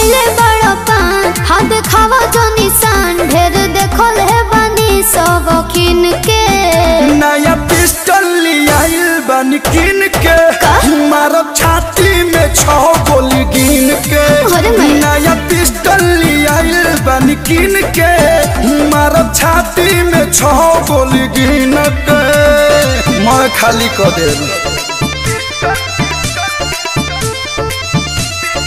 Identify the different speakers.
Speaker 1: खैले बड़ पान हाँ देखावा जो निशान ढेर देखल है बानी सब किन के
Speaker 2: नया पिस्टल लियाइल बन किन के मारब छाती में छह गोली गिन के
Speaker 1: अरे मैं-
Speaker 2: नया पिस्टल लियाइल बन किन के मारब छाती में छह गोली गिन के मैं खाली कर दे